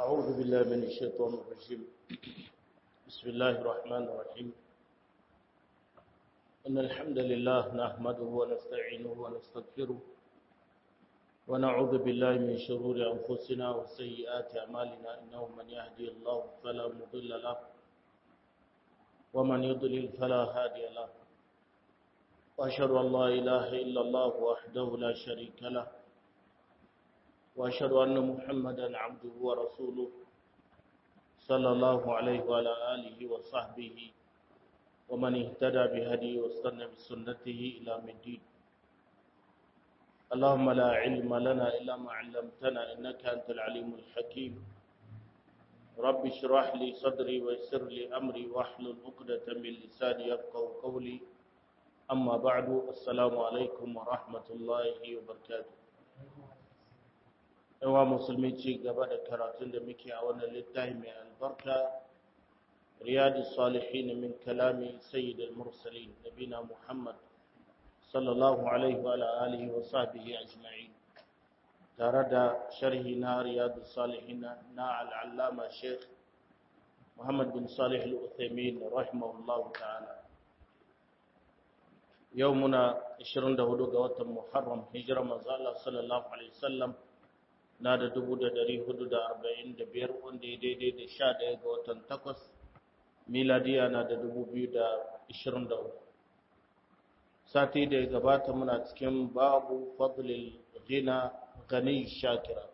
أعوذ بالله من الشيطان الرجيم بسم الله الرحمن الرحيم إن الحمد لله نحمده ونستعينه ونستغفره ونعوذ بالله من شرور أنفسنا وسيئات أعمالنا إنه من يهدي الله فلا مضل له ومن يضلل فلا هادي له وأشهد أن لا إله إلا الله وحده لا شريك له وأشهد أن محمدا عبده ورسوله صلى الله عليه وعلى آله وصحبه ومن اهتدى بهديه واستنى بسنته إلى الدين اللهم لا علم لنا إلا ما علمتنا إنك أنت العليم الحكيم رب اشرح لي صدري ويسر لي أمري واحلل عقدة من لساني يفقهوا قولي أما بعد السلام عليكم ورحمة الله وبركاته yawa musulmi ci gaba da karatun da muke a wannan littafi mai albarka riyadu salihin min kalami sayyidul mursalin nabina muhammad sallallahu alaihi wa alihi wa sahbihi ajma'in tare da sharhi na riyadu salihin na al'allama sheikh muhammad bin salih al-uthaymin rahimahullahu ta'ala yau muna 24 ga watan muharram hijira manzo Allah sallallahu alaihi wasallam na da dubu da dari hudu da arba'in da biyar wanda ya daidai da sha ɗaya ga watan takwas miladiya na da dubu biyu da ishirin da uku sati da ya gabata muna cikin babu fadlil gina gani shakira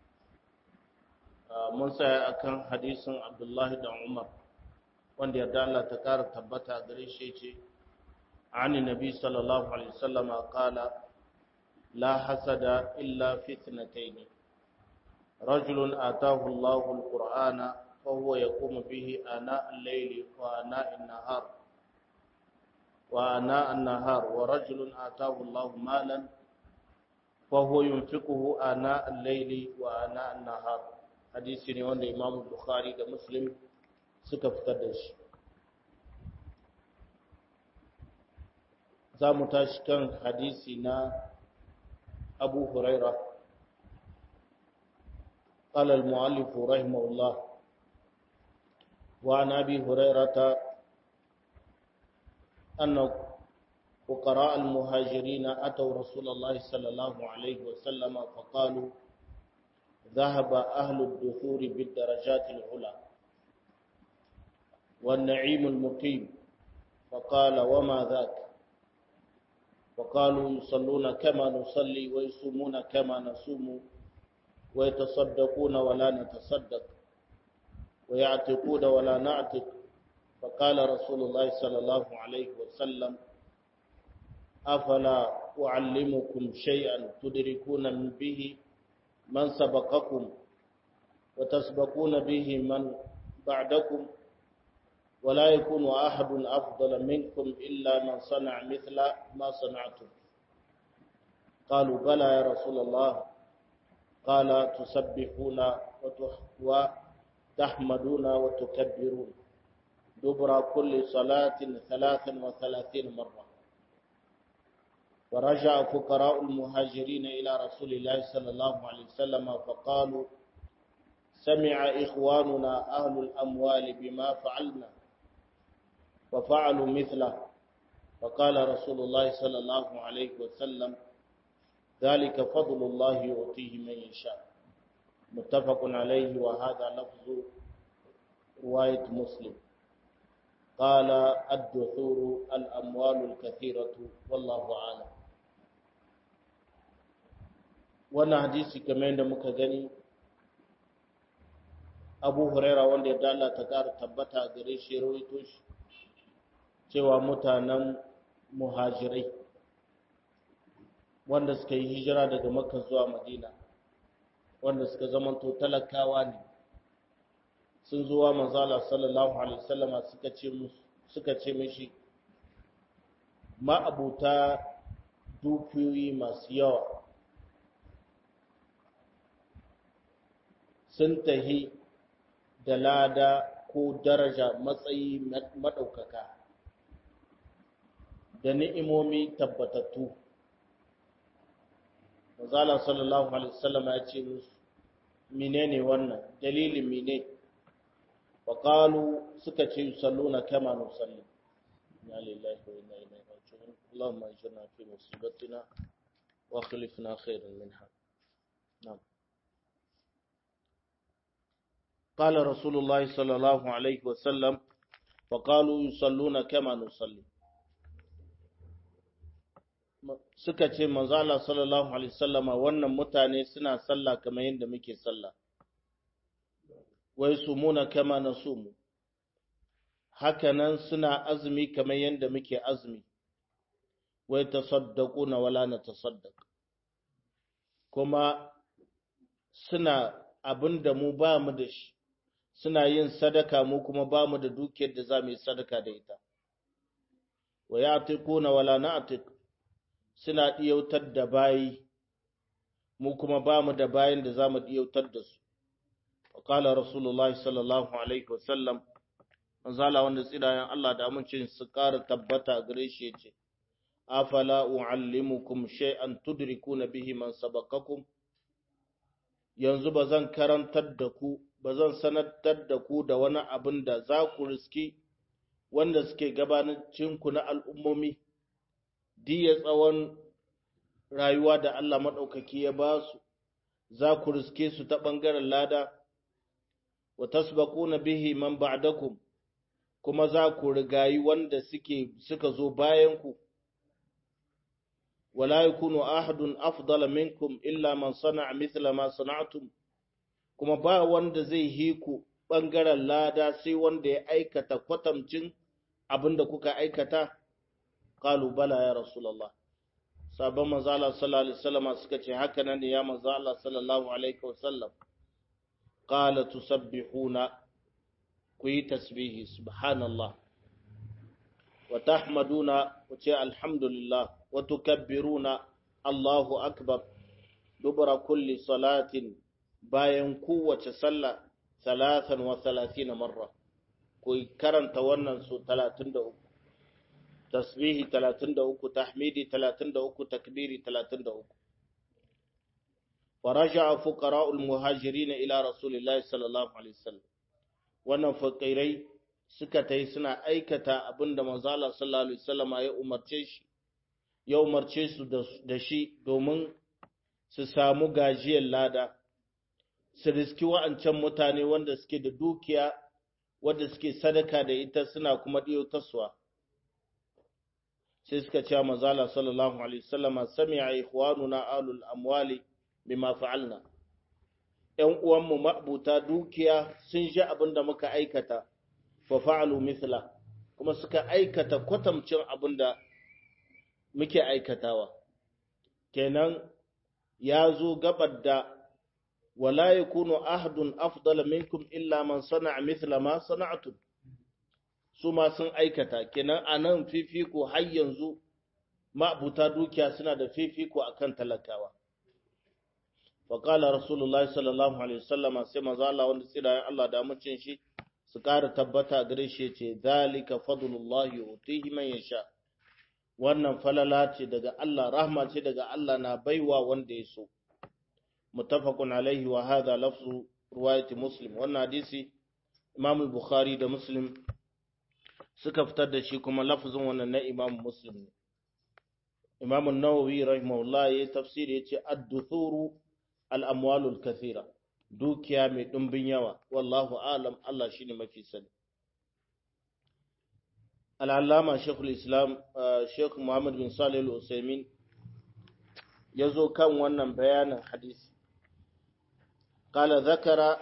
mun saya akan hadisin abdullahi da umar wanda yarda Allah ta ƙara tabbata gare shi ce عن النبي صلى الله عليه وسلم قال لا حسد إلا في اثنتين رجل آتاه الله القرآن فهو يقوم به آناء الليل وآناء النهار وآناء النهار ورجل آتاه الله مالا فهو ينفقه آناء الليل وآناء النهار حديث نيوان الإمام البخاري ومسلم سكف تدش زامو تاشكن حديثنا أبو هريرة قال المؤلف رحمه الله وعن أبي هريرة أن فقراء المهاجرين أتوا رسول الله صلى الله عليه وسلم فقالوا ذهب أهل الدثور بالدرجات العلى والنعيم المقيم فقال وما ذاك فقالوا يصلون كما نصلي ويصومون كما نصوم ويتصدقون ولا نتصدق ويعتقون ولا نعتق فقال رسول الله صلى الله عليه وسلم أفلا أعلمكم شيئا تدركون به من سبقكم وتسبقون به من بعدكم ولا يكون أحد أفضل منكم إلا من صنع مثل ما صنعتم قالوا بلى يا رسول الله قال تسبحون وتحمدون وتكبرون دبر كل صلاة ثلاثا وثلاثين مرة ورجع فقراء المهاجرين إلى رسول الله صلى الله عليه وسلم فقالوا سمع إخواننا أهل الأموال بما فعلنا وفعلوا مثله فقال رسول الله صلى الله عليه وسلم ذلك فضل الله يؤتيه من يشاء متفق عليه وهذا لفظ رواية مسلم قال الدثور الأموال الكثيرة والله أعلم wannan hadisi kamar yadda muka gani abu huraira wanda ya dala ta ƙara tabbata gare shi rawaito shi cewa mutanen muhajirai wanda suka yi hijira daga makka zuwa madina wanda suka zamanto talakawa ne sun zuwa manzala sallallahu alaihi wasallama suka ce suka ce mishi ma'abuta dukiyoyi masu yawa sun tahi da lada ko daraja matsayi maɗaukaka da ni'imomi tabbatattu Mazala sallallahu Alaihi wasallam ya ce musu, menene wannan dalilin mene wa qalu suka ce yusalluna kama nusalli inna lillahi wa inna ilaihi raji'un allahumma ajirna fi musibatina wa akhlifna khairan minha na'am قال رسول الله صلى الله عليه وسلم وقالوا يصلون كما نصلي suka ce manzo Allah sallallahu alaihi wasallama wannan mutane suna sallah kamar yadda muke sallah wai sumuna kama nasumu hakanan suna azumi kamar yadda muke azumi wai tasaddaquna wala natasaddaq kuma suna abinda mu ba mu da shi suna yin sadaka mu kuma ba mu da dukiyar da za mu yi sadaka da ita wa ya'tiquna wala na'tiq suna ɗiyautar da bayi, mu kuma ba mu da bayan da za mu ɗiyautar da su. Wakala Rasulullah sallallahu Alaihi wasallam, manzala wanda tsirayen Allah da amincin su ƙara tabbata gare shi ya ce, Afala u'allimukum shay'an tudrikuna bihi man sabaqakum yanzu ba zan karantar da ku, ba zan sanatar da ku da wani abin da za ku riski wanda suke gabanacinku na al'ummomi. diya tsawon rayuwa da Allah maɗaukaki ya ba su, za ku riske su ta ɓangaren lada, wa tasbaquna bihi man ba'dakum kuma za ku rigayi wanda suke suka zo bayanku, wala yakunu ahadun afdala minkum illa man sana'a mithla ma sana'tum kuma ba wanda zai hiku ɓangaren lada sai wanda ya aikata kwatamcin abin da kuka aikata. قالوا بلى يا رسول الله sabon manzala sallallahu alaihi wasallam suka ce haka nan ne ya manzala sallallahu alaihi wasallam qala tusabbihuna ku yi tasbihi subhanallah wa tahmaduna ku ce alhamdulillah wa tukabbiruna allahu akbar dubra kulli salatin bayan kowace sallah salatan wa salatina marra ku karanta wannan su 33 tasbihi 33 tahmidi 33 takbiri 33 ورجع فقراء المهاجرين إلى رسول الله صلى الله عليه وسلم wannan fakirai suka tai suna aikata abinda manzala sallallahu alaihi wasallam ya umarce shi ya umarce su da shi domin su samu gajiyar lada su riski wa'ancan mutane wanda suke da dukiya wanda suke sadaka da ita suna kuma ɗiyo taswa sai suka ce manzala sallallahu alaihi wasallam sami'a ikhwanuna alul amwali bima fa'alna ƴan uwanmu ma'buta dukiya sun ji abin da muka aikata fa fa'alu mithla kuma suka aikata kwatamcin abin da muke aikatawa kenan ya zo gabar da wala yakunu ahadun afdala minkum illa man sana'a mithla ma sana'tum su ma sun aikata kenan anan fifiko har yanzu ma'buta dukiya suna da fifiko akan talakawa faƙala rasulullahi sallallahu alaihi wasallama sai maza Allah wanda tsirayen Allah da amincin shi su ƙara tabbata gare shi ce zalika fadlullahi utihi man yasha wannan falala ce daga Allah rahma ce daga Allah na baiwa wanda ya so muttafaqun alaihi wa hadha lafzu riwayati muslim wannan hadisi imam al-bukhari da muslim suka fitar da shi kuma lafzin wannan na imam muslim ne imam an-nawawi rahimahullah ya tafsiri yace ad-duthuru al'amwalul kathira dukiya mai ɗumbin yawa wallahu alam Allah shi ne mafi sani al'allama shekul islam shekul muhammad bin salih al'usaimin ya zo kan wannan bayanin hadisi قال ذكر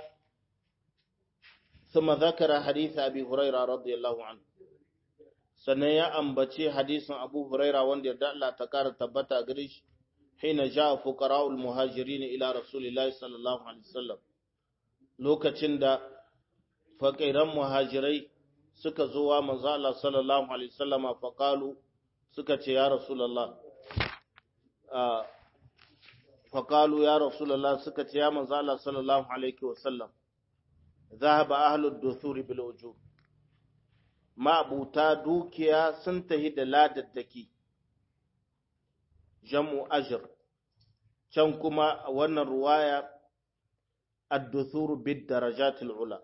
ثم ذكر حديث أبي هريرة رضي الله عنه sannan ya ambace hadisin Abu Huraira wanda yarda Allah ta kara tabbata gare shi حين جاء فقراء المهاجرين إلى رسول الله صلى الله عليه وسلم lokacin da faƙiran muhajirai suka zo wa manzo Allah sallallahu alaihi wasallam faqalu suka ce ya rasulullah faqalu ya rasulullah suka ce ya manzo Allah sallallahu alaihi wasallam dhahaba ahlud duthuri bil ujub ma'buta dukiya sun tahi da ladaddaki jam'u ajr can kuma wannan ruwaya ad-duthur bid darajatil ula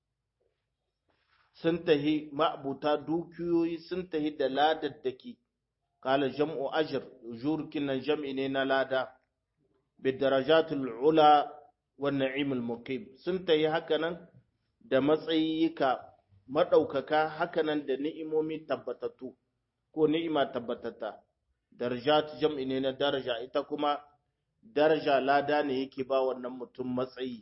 sun tahi ma'abuta dukiyoyi sun tahi da ladaddaki kala jam'u ajr jurkin nan jam'i ne na lada bid darajatil ula wan na'imul muqim sun tahi hakanan da matsayika madaukaka hakanan da ni'imomi tabbatattu ko ni'ima tabbatata darajat jam'i ne na daraja ita kuma daraja lada ne yake ba wannan mutum matsayi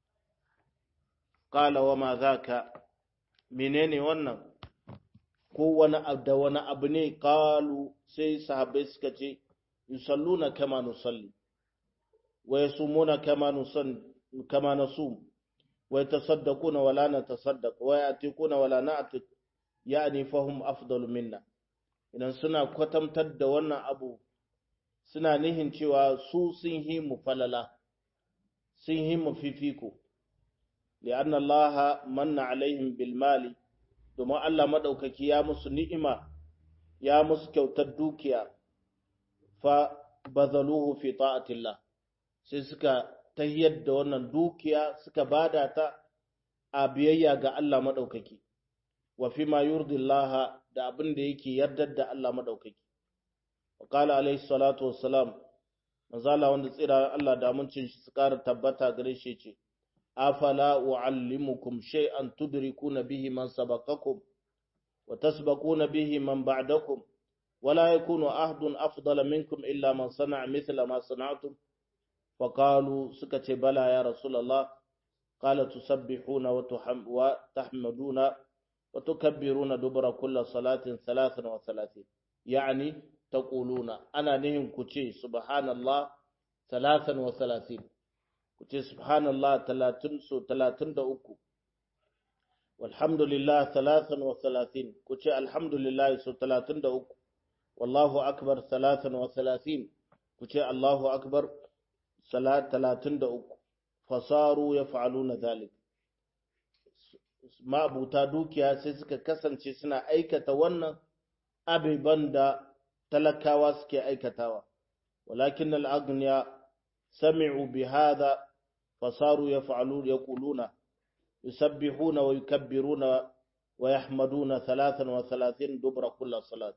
qala wa ma zaka menene wannan ko wani abu da wani abu ne qalu sai sahabbai suka ce yusalluna kama nusalli wa yasumuna kama nusan kama nasum wa yatasaddaquna wala natasaddaq wa yatikuna wala na'tik yani fahum afdalu minna idan suna kwatantar da wannan abu suna nihin cewa su sun yi mu falala sun yi mu fifiko li'an Allah manna alaihim bil mali domin Allah madaukaki ya musu ni'ima ya musu kyautar dukiya fa bazaluhu fi ta'atillah sai suka tayyar da wannan dukiya suka bada ta a biyayya ga Allah madaukaki wa fi ma yurdi Allah da abin da yake yardar da Allah madaukaki wa qala alaihi salatu wassalam manzala wanda tsira Allah da amincin shi su ƙara tabbata gare shi ce afala uallimukum shay'an tudrikuna bihi man sabaqakum wa tasbaquna bihi man ba'dakum ولا يكون أحد أفضل منكم إلا من صنع مثل ما صنعتم فقالوا سكت بلى يا رسول الله قال تسبحون وتحمدون وتكبرون دبر كل صلاة ثلاثا وثلاثين يعني تقولون أنا نهم كتي سبحان الله ثلاثا وثلاثين كتي سبحان الله ثلاثين سو ثلاثين دا أكو والحمد لله ثلاثا وثلاثين كتي الحمد لله سو ثلاثين دا أكو والله أكبر ثلاثا وثلاثين كتي الله أكبر ثلاثين دا أكو فصاروا يفعلون ذلك ma'abuta dukiya sai suka kasance suna aikata wannan abiban da talakawa suke aikatawa walakin al'agniya sami'u bi hadha fasaru yaf'alun yaquluna yusabbihuna wa yukabbiruna wa yahmaduna 33 dubra kulli salat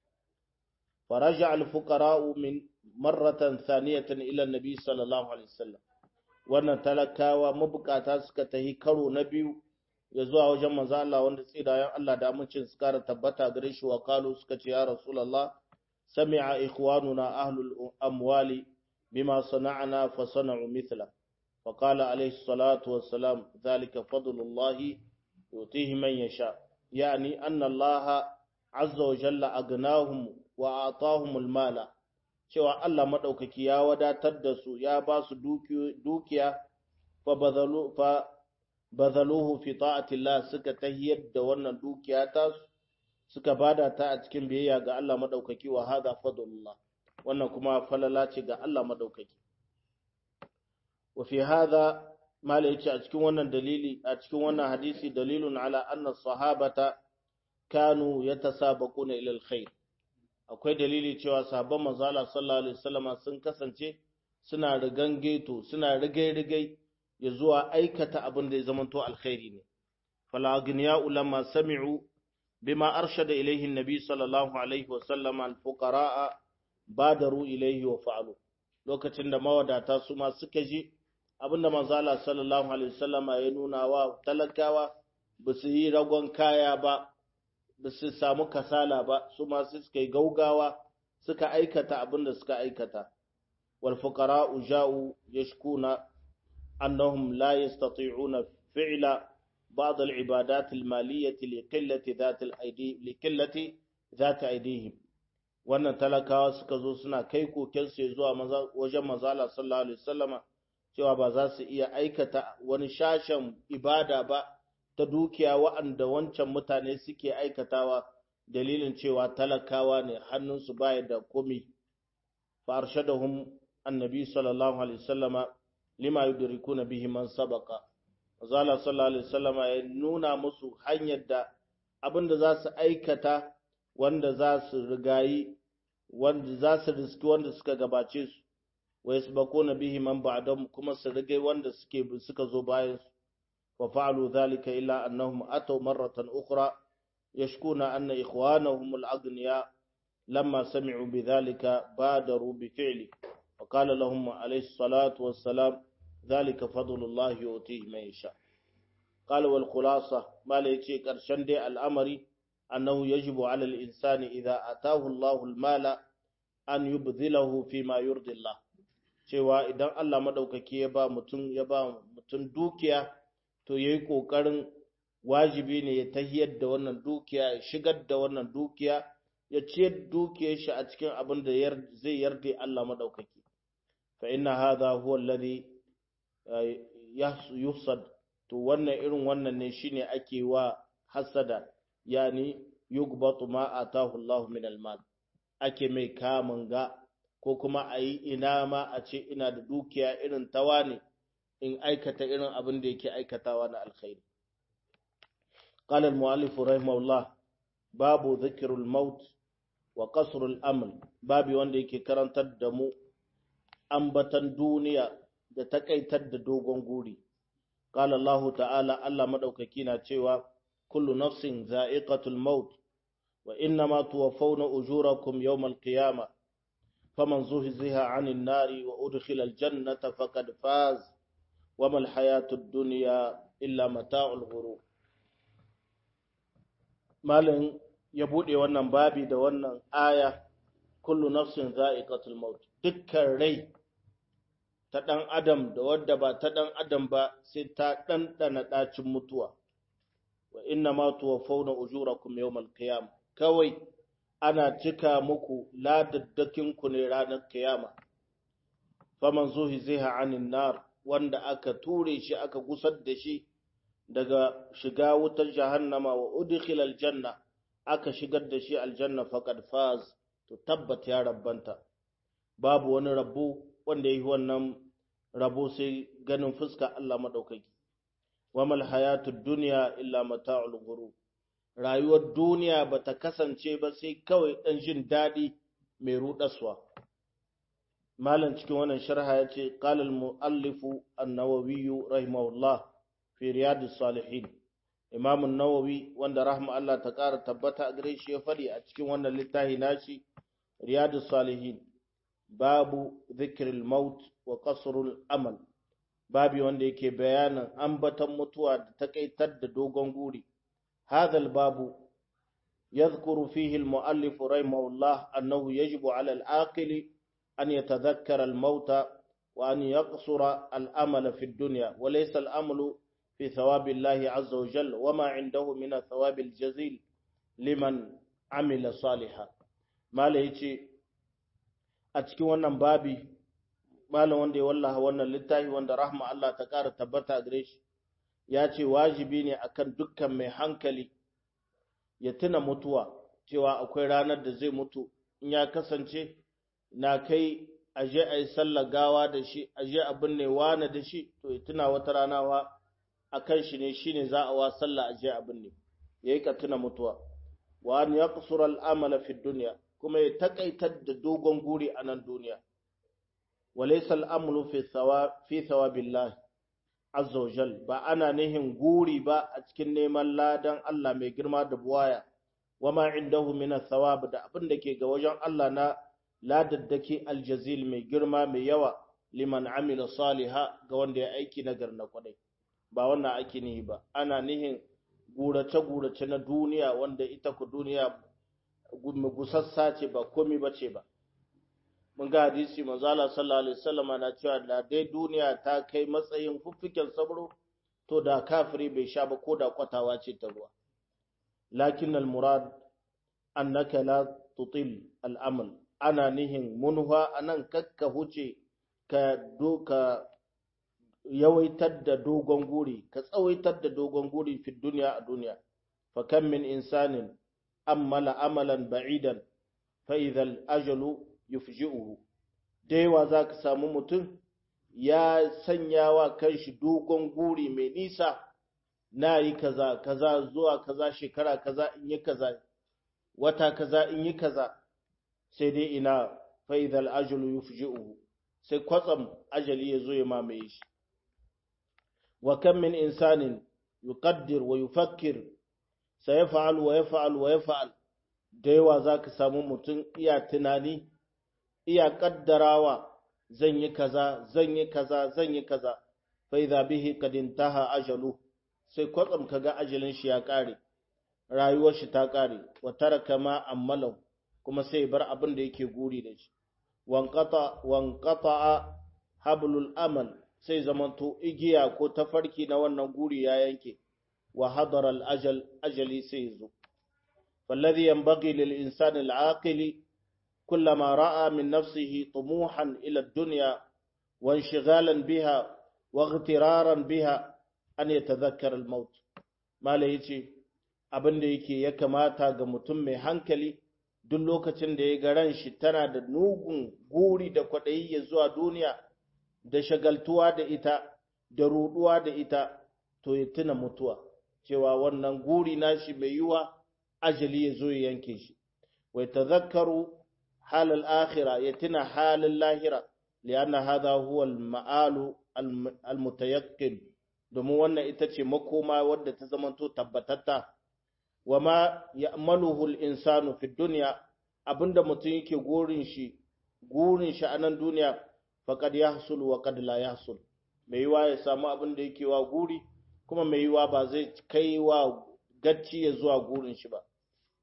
فرجع الفقراء من مرة ثانية إلى النبي صلى الله عليه وسلم wannan talakawa mabukata suka tahi karo na biyu ya zuwa wajen manzo Allah wanda tsirayen Allah da amincin su kara tabbata gare shi wa kalu suka ce ya rasulullah sami'a ikhwanuna ahlul amwali bima sana'na fa sana'u mithla fa qala alayhi salatu wassalam dhalika fadlullah yutihi man yasha yani anna Allah azza wa jalla agnahum wa atahum almala cewa Allah madaukaki ya wadatar da su ya ba su dukiya fa badalu fa bazaluhu fi ta'atillah suka tahiyar da wannan dukiya ta suka bada ta a cikin biyayya ga Allah madaukaki wa hada fadlullah wannan kuma falala ce ga Allah madaukaki wa fi hada mala yace a cikin wannan dalili a cikin wannan hadisi dalilun ala anna sahabata kanu yatasabaquna ila alkhair akwai dalili cewa sahabban manzo Allah sallallahu alaihi wasallam sun kasance suna rigangeto suna rigai-rigai ya zuwa aikata abin da ya zamanto alkhairi ne falagniya ulama sami'u bima arshada ilaihi nabi sallallahu alaihi wasallam alfuqaraa badaru ilaihi wa fa'alu lokacin da mawadata su ma suka ji abinda manzo Allah sallallahu alaihi wasallam ya nuna wa talakawa ba su yi ragon kaya ba ba su samu kasala ba su ma suka yi gaugawa suka aikata abinda suka aikata wal fuqara'u ja'u yashkuna أنهم لا يستطيعون فعل بعض العبادات المالية لقلة ذات الأيدي لقلة ذات أيديهم wannan talakawa suka zo suna kai kokensu zuwa wajen mazala sallallahu alaihi wasallama cewa ba za su iya aikata wani shashen ibada ba ta dukiya wa'anda wancan mutane suke aikatawa dalilin cewa talakawa ne hannunsu baya da komi fa arshadahum annabi sallallahu alaihi wasallama lima yudrikuna bihi man sabaqa azala sallallahu alaihi wasallam ya nuna musu hanyar da abinda za su aikata wanda za su rigayi wanda za su riski wanda suka gabace su wa yasbaquna bihi man ba'dahum kuma su rige wanda suke suka zo bayan su fa fa'alu dhalika illa annahum ataw marratan ukhra yashkuna anna ikhwanahum al-aghniya lamma sami'u bidhalika badaru bi fi'li wa qala lahum alayhi salatu wassalam dhalika fadlullah yu'tihi man yasha qala wal khulasa mala yace karshen dai al'amari annahu yajibu 'ala al-insani idha atahu Allahu al-mala an yubdhilahu fi ma yurdi Allah cewa idan Allah madaukaki ya ba mutum ya ba mutum dukiya to yayi kokarin wajibi ne ya tahiyar da wannan dukiya ya shigar da wannan dukiya ya ciyar dukiyar shi a cikin abin da zai yarda Allah madaukaki fa inna hadha huwa alladhi yusad to wannan irin wannan ne shine ake wa hasada yani yugbatu ma atahu Allah min al-mal ake mai kamun ga ko kuma a yi ina ma a ce ina da dukiya irin tawa ne in aikata irin abin da yake aikatawa na alkhairi. قال المؤلف رحمه الله باب ذكر الموت وقصر الأمل babi wanda yake karantar da mu ambatan duniya da takaitar da dogon guri قال الله تعالى Allah madaukaki na cewa kullu nafsin za'iqatul maut wa innama tuwaffawna ujurakum yawmal qiyamah faman zuhziha 'anil nari wa udkhila al-jannata faqad faz wama al-hayatud dunya illa mata'ul ghurur malin ya bude wannan babi da wannan aya kullu nafsin za'iqatul maut dukkan rai ta dan adam da wadda ba ta dan adam ba sai ta dandana dacin mutuwa wa inna ma tuwaffawna ujurakum yawmal qiyam kawai ana cika muku ladaddakin ku ne ranar kiyama faman zuhiziha anin nar wanda aka ture shi aka gusar da shi daga shiga wutar jahannama wa udkhila aljanna aka shigar da shi aljanna faqad faz to tabbat ya rabbanta babu wani rabo wanda yi wannan rabo sai ganin fuska Allah madaukaki wamal hayatud dunya illa mata'ul ghurur rayuwar duniya bata kasance ba sai kawai dan jin dadi mai rudaswa malam cikin wannan sharha yace qala al-muallifu an-nawawi rahimahullah fi riyadus salihin imam an-nawawi wanda rahma Allah ta kara tabbata a gare shi ya fadi a cikin wannan littafi nashi riyadus salihin babu dhikril maut wa qasrul amal babi wanda yake bayanin ambatan mutuwa da takaitar da dogon guri هذا الباب يذكر فيه المؤلف رحمه الله أنه يجب على العاقل أن يتذكر الموت وأن يقصر الأمل في الدنيا وليس الأمل في ثواب الله عز وجل وما عنده من الثواب الجزيل لمن عمل صالحا ما ليتي أتكي wannan babi malam wanda ya wallaha wannan littafi wanda rahma Allah ta ƙara tabbata gare shi ya ce wajibi ne akan dukkan mai hankali ya tuna mutuwa cewa akwai ranar da zai mutu in ya kasance na kai aje a yi sallar gawa da shi aje a binne wane da shi to ya tuna wata rana wa a kan shi ne shi ne za a wa sallah aje a binne ya yi ka tuna mutuwa wa an ya kusura al'amala fi duniya kuma ya takaitar da dogon guri a nan duniya walaisa al'amulu fi thawabillahi azza wa jal ba ana nihin guri ba a cikin neman ladan Allah mai girma da buwaya wama indahu min thawab da abin da ke ga wajen Allah na ladaddaki aljazil mai girma mai yawa liman amila saliha ga wanda ya aiki nagar na kwadai ba wannan ake nihi ba ana nihin gurace gurace na duniya wanda ita ku duniya gusassa ce ba komai bace ba mun ga hadisi manzo Allah sallallahu alaihi wasallam na cewa da dai duniya ta kai matsayin fuffiken sabro to da kafiri bai sha ba ko da kwatawa ce ta ruwa lakin al murad annaka la tutil al amal ana nihin munha anan kakka huce ka doka yawaitar da dogon guri ka tsawaitar da dogon guri fi duniya a duniya fa kam min insanin ammala amalan ba'idan fa idha al ajalu yufji'uhu da yawa za ka samu mutum ya sanya wa kanshi dogon guri mai nisa na yi kaza kaza zuwa kaza shekara kaza in yi kaza wata kaza in yi kaza sai dai ina faidal ajulu yufji'uhu sai kwatsam ajali ya zo ya mamaye shi wa kam min insanin yuqaddir wa yufakkir sayaf'al wa yaf'al wa yaf'al da yawa zaka samu mutum iya tunani iya kaddarawa zan yi kaza zan yi kaza zan yi kaza fa idha bihi qad intaha ajalu sai kwatsam kaga ajalin shi ya kare rayuwar shi ta kare wa taraka ma ammalahu kuma sai bar abin da yake guri da shi wanqata wanqata hablul amal sai zamanto igiya ko tafarki na wannan guri ya yanke wa hadara al ajal ajali sai zo فالذي ينبغي للإنسان العاقل كلما رأى من نفسه طموحا إلى الدنيا وانشغالا بها واغترارا بها أن يتذكر الموت ما ليتي abin da yake ya kamata ga mutum mai hankali duk lokacin da ya ga ran shi tana da nugun guri da kwaɗayi ya zuwa duniya da shagaltuwa da ita da ruɗuwa da ita to ya tuna mutuwa cewa wannan guri nashi mai yiwa ajali ya zo ya yanke shi wai tazakkaru halal akhira ya tuna halin lahira lianna hadha huwa al-ma'alu al-mutayaqqin domin wannan ita ce makoma wadda ta zamanto tabbatatta wa ma ya'maluhu al-insanu fi dunya abinda mutum yake gurin shi gurin shi a nan duniya faqad yahsul wa qad la yahsul mai yiwa ya samu abin da yake wa guri kuma mai yiwa ba zai kai wa gacci ya zuwa gurin shi ba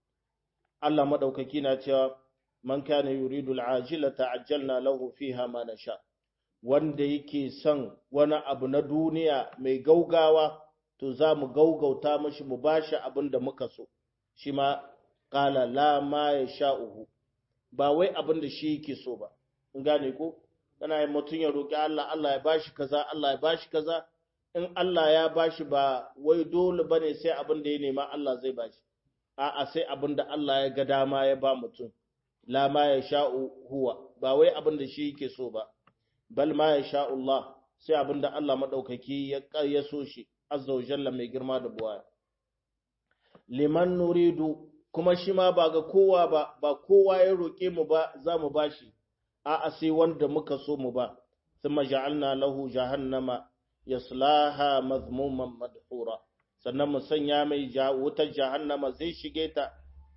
Allah madaukaki na cewa man kana yuridu al'ajila ta'ajjalna lahu fiha ma nasha wanda yake son wani abu na duniya mai gaugawa to za mu gaugauta mashi mu bashi abin da muka so shi ma qala la ma yasha'uhu ba wai abin da shi yake so ba in gane ko kana yin mutum ya roki Allah Allah ya bashi kaza Allah ya bashi kaza in Allah ya bashi ba wai dole bane sai abin da ya nema Allah zai bashi a'a sai abin da Allah ya ga dama ya ba mutum la ma ya sha'u huwa ba wai abin da shi yake so ba bal ma ya sha'u Allah sai abin da Allah madaukaki ya ya so shi azza wa jalla mai girma da buwaya liman nuridu kuma shi ma ba ga kowa ba ba kowa ya roke mu ba za mu bashi a'a sai wanda muka so mu ba thumma ja'alna lahu jahannama yaslaha mazmuman madhura sannan mu sanya mai wutar jahannama zai shige ta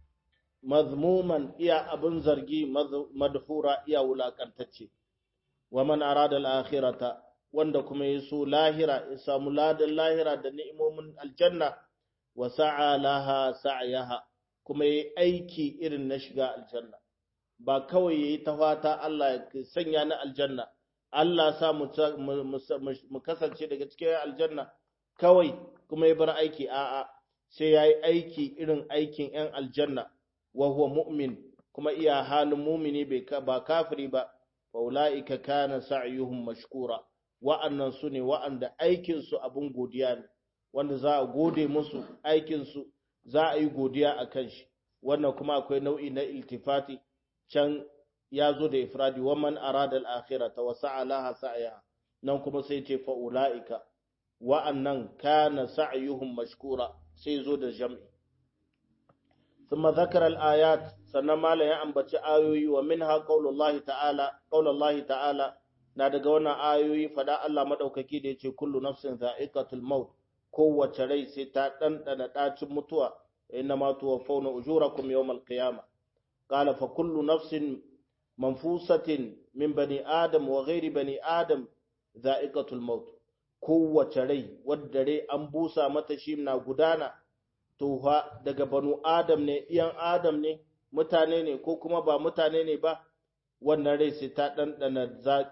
mazmuman iya abin zargi madhura iya wulakantacce wa man arada al-akhirata wanda kuma ya so lahira ya samu ladan lahira da ni'imomin aljanna wa sa'a laha sa'yaha kuma yayi aiki irin na shiga aljanna ba kawai yayi ta fata Allah ya sanya ni aljanna Allah sa mu kasance daga cikin aljanna kawai kuma ya bar aiki a'a sai ya yi aiki irin aikin ‘yan aljanna wa huwa mu'min kuma iya halin mumini ba kafiri ba wa ula'ika kana sa'yuhum mashkura wa'annan su ne wa'anda aikinsu abin godiya ne wanda za a gode musu aikinsu za a yi godiya a kan shi wannan kuma akwai nau'i na iltifati can ya zo da ifradi wa man arada al-akhirata wa sa'a laha sa'ya nan kuma sai ce fa ula'ika wa'annan kana sa'yuhum mashkura sai zo da jam'i ثم ذكر الآيات سنما لا ينبتي آيوي ومنها قول الله تعالى قول الله تعالى na daga wannan ayoyi fada Allah madaukaki da yace kullu nafsin za'iqatul maut kowace rai sai ta dandana dacin mutuwa inna ma tuwaffawna ujurakum yawmal qiyamah qala fa kullu nafsin manfusatin min bani adam wa ghairi bani adam za'iqatul maut kowace rai wadda rai an busa mata shi na gudana to fa daga banu adam ne iyan adam ne mutane ne ko kuma ba mutane ne ba wannan rai sai ta ɗanɗana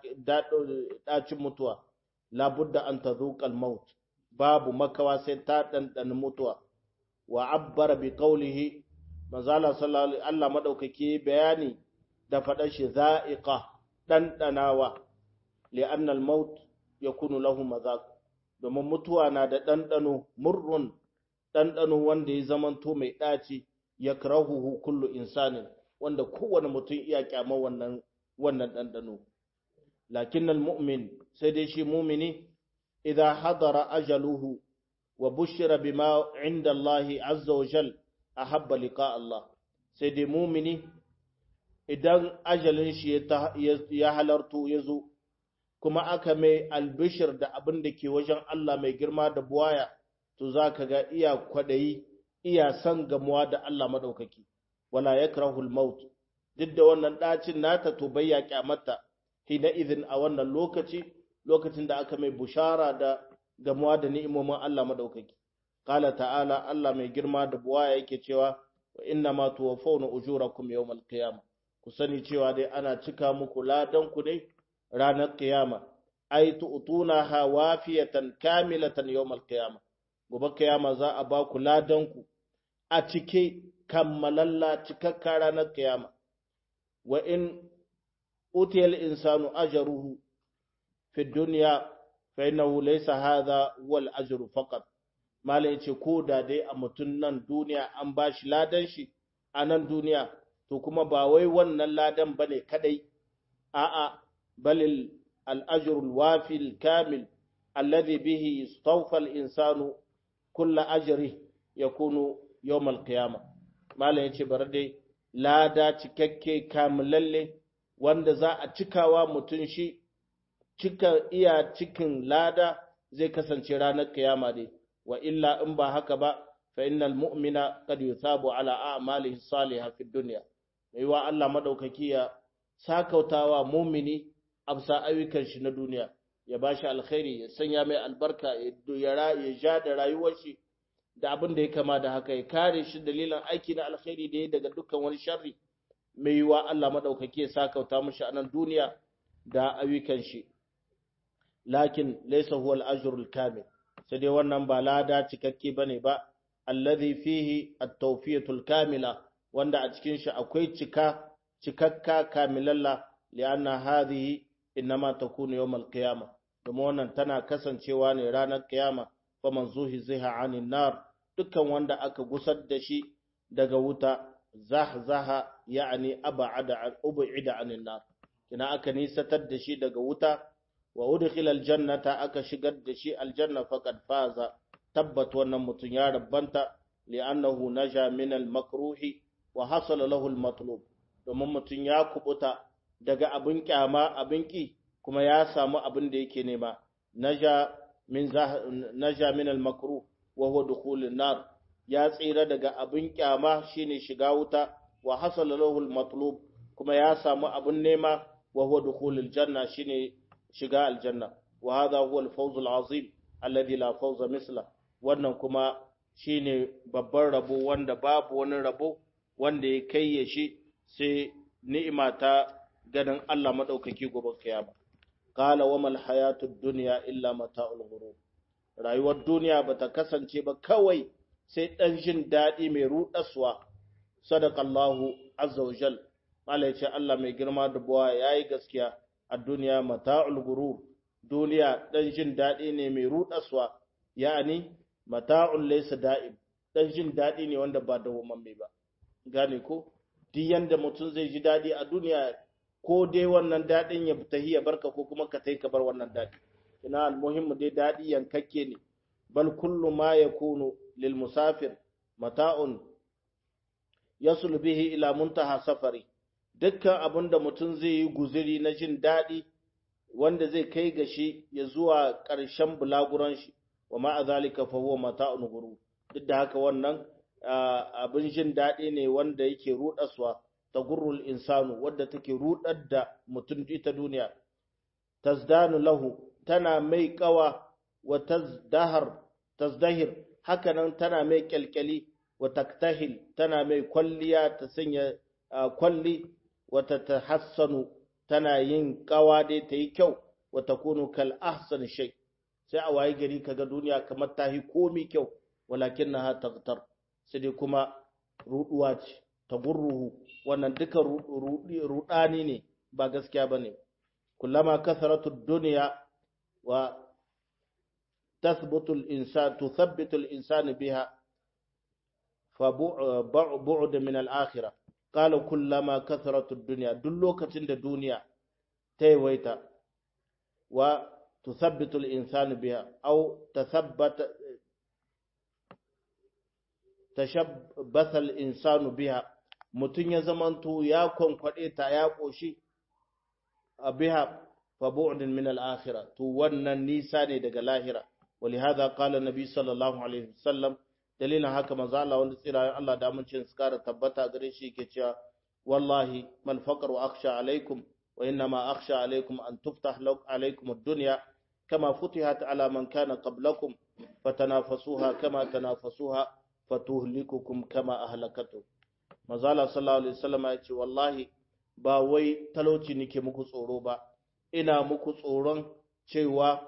ɗacin mutuwa labudda an ta zuƙal maut babu makawa sai ta ɗanɗana mutuwa wa abbara bi qawlihi manzala sallallahu Allah madaukake bayani da faɗar shi za'iqa ɗanɗanawa li'anna al-maut yakunu lahu mazaq domin mutuwa na da ɗanɗano murrun ɗanɗano wanda ya zamanto mai ɗaci yakrahuhu kullu insanin wanda kowane mutum iya kyama wannan wannan ɗanɗano lakin mu'min sai dai shi mumini idza hadara ajaluhu wa bushira bima inda Allah azza wa jal ahabba liqa Allah sai dai mumini idan ajalin shi ya halarto ya zo kuma aka mai albishir da abin da ke wajen Allah mai girma da buwaya to za ka ga iya kwadayi iya son gamuwa da Allah madaukaki wala yakrahul maut duk da wannan ɗacin nata to bai ya kyamata hina idin a wannan lokaci lokacin da aka mai bushara da gamuwa da ni'imomin Allah madaukaki qala ta'ala Allah mai girma da buwaya yake cewa wa inna ma tuwaffawna ujurakum yawmal qiyamah ku sani cewa dai ana cika muku ladan ku ne ranar qiyama ay tu'tuna ha wafiyatan kamilatan yawmal qiyamah gobe qiyama za a ba ku ladan ku a cike kammalalla cikakka ranar qiyama wa in utiyal insanu ajruhu fi dunya fa innahu laysa hadha wal ajru faqat malai yace ko da dai a mutun nan duniya an bashi ladan shi a nan duniya to kuma ba wai wannan ladan bane kadai a'a balil al ajru al wafi al kamil alladhi bihi yastawfa al insanu kull ajri yakunu yawm al qiyamah malai yace bar dai lada cikakke kamilalle wanda za a cikawa mutum shi cika iya cikin lada zai kasance ranar kiyama dai wa illa in ba haka ba fa innal mu'mina qad yusabu ala a'malihi salihah fid dunya mai wa Allah madaukaki ya sakautawa mu'mini absa ayyukan shi na duniya ya bashi alkhairi ya sanya mai albarka ya ya ja da rayuwar shi da abin da ya kama da haka ya kare shi dalilan aiki na alkhairi da ya daga dukkan wani sharri mai yiwa Allah madaukake ya sakauta mishi a nan duniya da ayyukan shi lakin laysa huwa al-ajr al-kamil sai dai wannan ba lada cikakke bane ba alladhi fihi at-tawfiyatu al-kamila wanda a cikin shi akwai cika cikakka kamilalla li'anna hadhihi inma takunu yawm al-qiyamah kuma wannan tana kasancewa ne ranar kiyama faman zuhiziha anin nar dukkan wanda aka gusar da shi daga wuta zahzaha yani ab'ada ub'ida anin nar kina aka nisatar da shi daga wuta wa udkhila aljannata aka shigar da shi aljanna faqad faza tabbat wannan mutun ya rabbanta li'annahu naja min almakruhi wa hasala lahu almatlub domin mutun ya kubuta daga abin kyama abin ki kuma ya samu abin da yake nema naja min naja min al-makruh wa huwa dukhul an-nar ya tsira daga abin kyama shine shiga wuta wa hasala lahu al-matlub kuma ya samu abin nema wa huwa dukhul al-janna shine shiga aljanna wa hadha huwa al-fawz al-azim alladhi la fawza misla wannan kuma shine babban rabo wanda babu wani rabo wanda ya kai ya shi sai ni'ima ta ganin Allah madaukaki gobe kiyama qala wa mal hayatud dunya illa mata'ul ghurur rayuwar duniya bata kasance ba kawai sai dan jin dadi mai rudaswa sadaqallahu azza wa jal Allah ce Allah mai girma da buwa yayi gaskiya a duniya mata'ul ghurur duniya dan jin dadi ne mai rudaswa yani mata'ul laysa da'im dan jin dadi ne wanda ba dawwamamme ba gane ko duk yanda mutum zai ji dadi a duniya ko dai wannan daɗin ya tahi ya barka ko kuma ka tai ka bar wannan daɗi ina almuhimmu dai daɗi yankakke ne bal kullu ma yakunu lil musafir mata'un yasul bihi ila muntaha safari dukkan abin da mutum zai yi guziri na jin daɗi wanda zai kai ga shi ya zuwa ƙarshen bulaguran shi wa ma'a zalika fa huwa mata'un guru duk da haka wannan abin jin daɗi ne wanda yake ruɗaswa tagurrul insanu wadda take rudar da mutum ita duniya tazdanu lahu tana mai kawa wa tazdahar tazdahir hakanan tana mai kyalkyali wa taktahil tana mai kwalliya ta sanya kwalli wa tahassanu tana yin kawa dai ta yi kyau wa takunu kal ahsan shay sai a waye gari kaga duniya kamar ta yi komi kyau walakinnaha taqtar sai dai kuma ruduwa ce tagurruhu wannan duka rudani ne ba gaskiya ba ne kullama kasaratu duniya wa tasbutul insan tuthabbitu al-insan biha fa bu'd min al-akhirah qala kullama kasaratu dunya duk lokacin da duniya ta yawaita wa tuthabbitu al-insan biha aw tathabbata tashabbatha al-insanu biha mutum ya zamanto ya kwankwaɗe ta ya ƙoshi a biha fa bu'dun min al-akhirah to wannan nisa ne daga lahira ولهذا قال النبي صلى الله عليه وسلم dalilin haka manzo Allah wanda tsirayen Allah da mun cin skara tabbata gare shi yake cewa wallahi mal faqru akhsha alaikum wa inna ma akhsha alaikum an tuftah lakum alaikum ad-dunya kama futihat ala man kana qablakum fatanafasuha kama tanafasuha fatuhlikukum kama ahlakatu manzo Allah sallallahu alaihi wasallam ya ce wallahi ba wai talauci nake muku tsoro ba ina muku tsoron cewa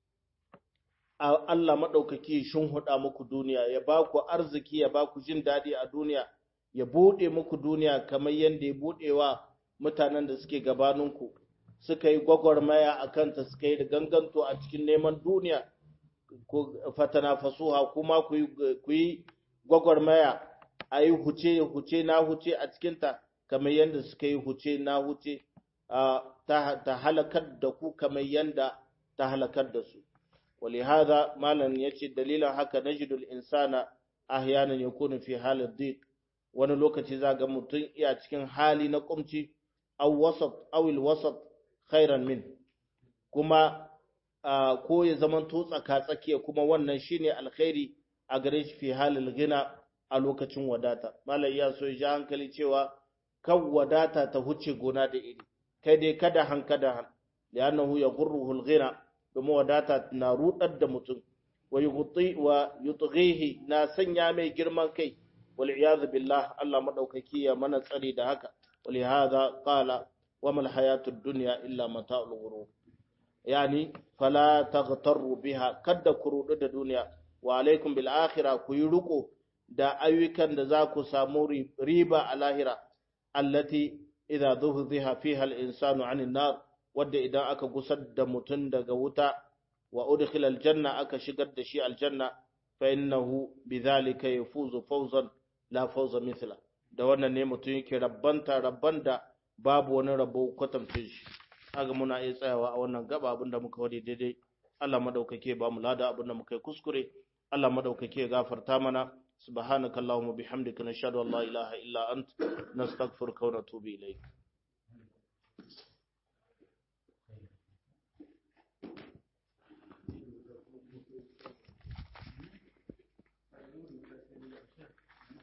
Allah maɗaukaki shin huɗa muku duniya, ya ba ku arziki, ya ba ku jin daɗi a duniya, ya buɗe muku duniya kamar yadda ya buɗewa mutanen da suke gabaninku, suka yi gwagwarmaya a kanta suka yi da ganganto a cikin neman duniya, fatana fasuha kuma ku yi gwagwarmaya a yi huce huce na huce a cikinta kamar yadda suka yi huce na huce ta halakar da ku kamar yadda ta halakar da su. ولهذا مالا يجي دليلا haka نجد الإنسان أحيانا يكون في حال الضيق wani lokaci za ga mutum iya cikin hali na kumci aw wasat aw al wasat khairan min kuma ko ya zaman to tsaka tsakiya kuma wannan shine alkhairi a gare shi fi halil gina a lokacin wadata malai ya so ya hankali cewa kan wadata ta huce gona da iri kai dai kada hankada han li'annahu yaghurruhu al-ghina domin wadata na rudar da mutum wa yutghihi na sanya mai girman kai wal iyad billah Allah madaukaki ya mana tsari da haka wali hadha qala wa mal hayatud dunya illa mata'ul ghurur yani fala taghtaru biha kadda ku rudu da duniya wa alaikum bil akhirah ku yi riko da ayyukan da za ku samu riba a lahira allati idza dhuhziha fiha al insanu 'anil nar wadda idan aka gusar da mutum daga wuta wa udkhila aljanna aka shigar da shi aljanna fa innahu bidhalika yafuzu fawzan la fawza mithla da wannan ne mutum yake rabbanta rabban da babu wani rabo kwatamcin shi kaga muna iya tsayawa a wannan gaba abinda muka wadi daidai Allah madaukake ba mu lada abinda muka yi kuskure Allah madaukake gafarta mana subhanakallahumma bihamdika nashhadu an la ilaha illa ant nastaghfiruka wa natubu ilayk